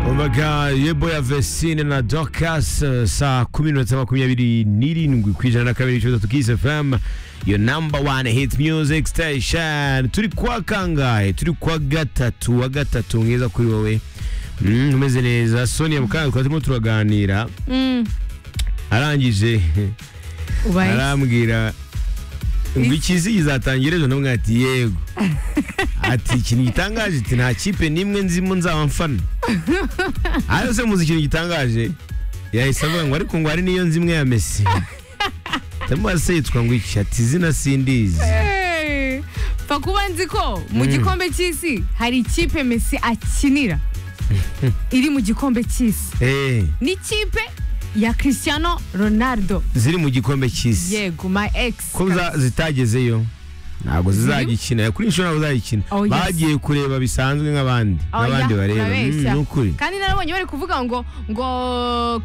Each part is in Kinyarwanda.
numvaga yebo ya vesine na docas eh, saa kumi n'umunota makumyabiri n'irindwi ku ijana na kabiri n'icyenda tu kisi fm yo namba wane hit music station turi kwa kangahe turi kwa gatatu wa gatatu mwiza kuri wowe Mm, umeze neza sonia mukangahe twari turimo turaganira arangije ubaye arambwira ngo ikizi kizatangira ejo namwe ati yego ati ikintu gitangaje ati nta kipe n'imwe nzimo nzaba mfana ariko se muzi ikintu gitangaje yahise avuga ngo ariko ngo hari n'iyo nzimwe ya mesi ndamubara se yitwa ngo iki ati izina sindizi Hey! pfa kuba nzi ko mu gikombe cy'isi hari ikipe mesi akinira iri mu gikombe cy'isi Eh, n'ikipe ya cristiano ronaldo ziri mu gikombe cy'isi yego my ex ko za- zitagezeyo ntabwo zizagikina kuri inshuro ntabwo zagikina Oh, yes. bagiye kureba bisanzwe nk'abandi n'abandi bareba Mm, urabeshya. ni ukuri kandi narabonye bari kuvuga ngo ngo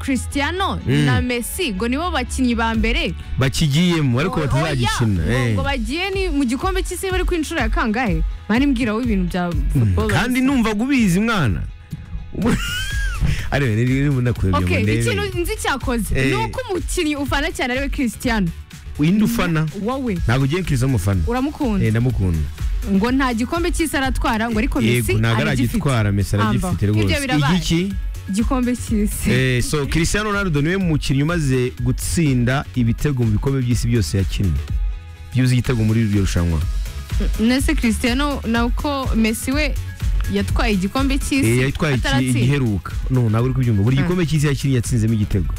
cristiano Mm. na messi ngo nibo bakinnyi ba mbere bakigiyemo ariko Oya, batazagikina ngo- eh. ngo bagiye ni mu gikombe cy'isi bari ku inshuro ya kangahe bari mbwira w'ibintu bya football kandi numva gubizi mwana arebe rero urimo ndakureba Okay, ngo ikintu ndebe nzi cyakoze Eh. ni uko umukinnyi ufana cyane ariwe Cristiano winde ufana wowe ntabwo ugiye kiriza umufana uramukunda Eh, ndamukunda ngo nta gikombe cy'isi aratwara ngo ariko Messi yego ntabwo aragifite aragitwara mesi aragifite Amba. rwose Ibyo birabaye. igiki igikombe cy'isi Eh, so christian ronaldo niwe mukinnyi umaze gutsinda ibitego mu bikombe by'isi byose yakinnye byuze igitego muri iryo rushanwa nese Cristiano nako Messi we yatwaye igikombe Eh, cy'isi yatwaye iki- ataratsinda igiheruka no ntabwo uri kubyumva buri Ah. gikombe cy'isi yakinnye yatsinzemo igitego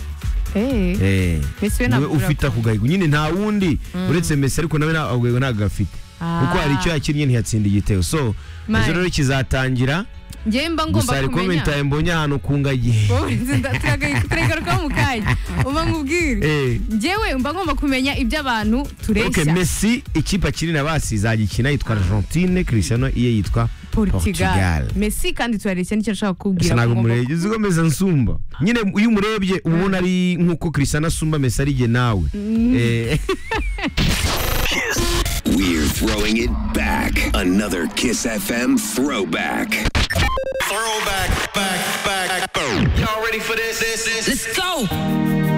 Eh, Eh. Messi niwe we ntabwo ufite ako gahigo nyine nta wundi Mm. uretse mesi ariko nawe nta- ako gahigo ntabwo gafite kuko hari icyo yakinnye ntiyatsinda igitego so Mike. ejo rero kizatangira njyewe mba ngomba gusa hari kumenya komentaye mbonye ahantu ku ngagi wowe nzi- turagaruka- turagarukaho mu kanya uba nkubwire Eh, njyewe mba ngomba kumenya iby'abantu ok tureshya mesi ikipe akinira basi izagikina yitwa argentine cristiano iye yitwa Portugal Portugal. Messi kandi turareshya nicyo gusa nshaka kukubwira ntabwo Ngomba murebye uzi ko mesi nsumba nyine iyo umurebye uba ubona ari nk'uko cristiano asumba mesi ari jye nawe Eh, We're throwing it back. Another Kiss FM throwback. Throwback, back, back. Y'all ready for this? This, this. Let's go.